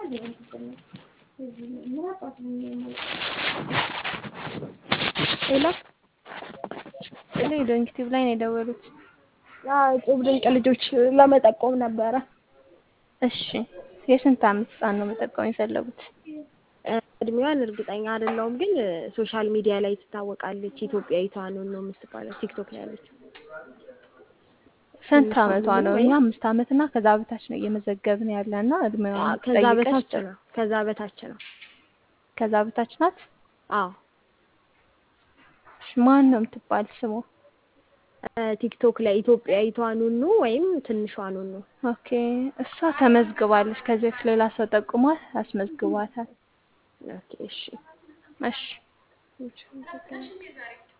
ሄሎ እኔ ዶንኪቲቭ ላይ ነው የደወሉት። ጡብ ድንቅ ልጆች ለመጠቆም ነበረ። እሺ የስንት ዓመት ህፃን ነው መጠቆም የፈለጉት? እድሜዋን እርግጠኛ አይደለሁም፣ ግን ሶሻል ሚዲያ ላይ ትታወቃለች። ኢትዮጵያዊቷ ነው ነው የምትባለው ቲክቶክ ላይ ያለችው። ስንት ዓመቷ ነው? እኛ አምስት ዓመት እና ከዛ በታች ነው እየመዘገብን ያለ እና እድሜዋን ከዛ ጠይቀሽ በታች ነው ከዛ በታች ነው። ከዛ በታች ናት። አዎ እሺ ማን ነው የምትባል ስሟ? ቲክቶክ ላይ ኢትዮጵያዊቷ ኑኑ ወይም ትንሿ ኑኑ። ኦኬ እሷ ተመዝግባለች። ከዚህ በፊት ሌላ ሰው ጠቁሟት አስመዝግቧታል። ኦኬ እሺ እሺ እሺ